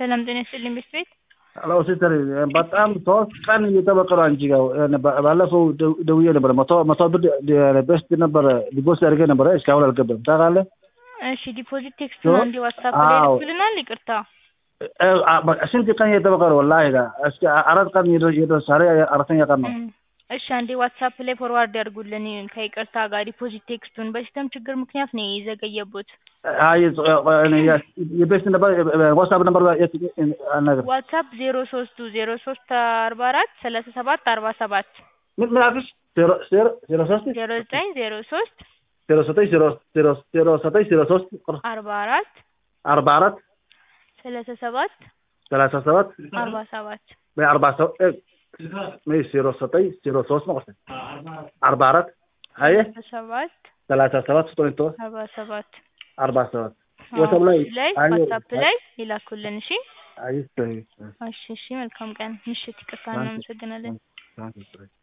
ሰላም ጤና ይስጥልኝ ቤት ቤት ሄሎ ሲስተር በጣም ሶስት ቀን እየጠበቀ ነው አንቺ ጋር ባለፈው ደውዬ ነበረ መቶ መቶ ብር ቤስት ነበረ ዲፖዚት አድርጌ ነበረ እስካሁን አልገባም ታውቃለህ እሺ ዲፖዚት ቴክስት ነው እንዲ ዋትሳፕ ላይ አዎ። ልክልናል ይቅርታ ስንት ቀን እየጠበቀ ነው ወላሂ እስኪ አራት ቀን እየደረሰ ዛሬ አራተኛ ቀን ነው እም፣ እሺ አንዴ ዋትሳፕ ላይ ፎርዋርድ ያድርጉልን ከይቅርታ ጋር ዲፖዚት ቴክስቱን በሲስተም ችግር ምክንያት ነው የዘገየቦት አይ የቤስት ነበር ዋትሳፕ ነበር ነገር ዋትሳፕ ዜሮ ሶስቱ ዜሮ ሶስት አርባ አራት ሰላሳ ሰባት አርባ ሰባት ምን ምን አልኩሽ ዜሮ ዜሮ ዜሮ ሶስት ዜሮ ዘጠኝ ዜሮ ሶስት ዜሮ ዘጠኝ ዜሮ ዜሮ ዜሮ ዘጠኝ ዜሮ ሶስት አርባ አራት አርባ አራት ሰላሳ ሰባት ሰላሳ ሰባት አርባ ሰባት አርባ ሰባት ዜሮ ዘጠኝ ዜሮ ሶስት ማለት ነው አርባ አራት አየ ሰላሳ ሰባት ሰላሳ ሰባት ስጦኝ ቶ አርባ ሰባት አርባ ሰባት ወሰብ ላይ ላይ አየ ዋትሳፕ ላይ ይላኩልን እሺ አይ እሺ እሺ መልካም ቀን ምሽት ይቅርታ እናመሰግናለን አይ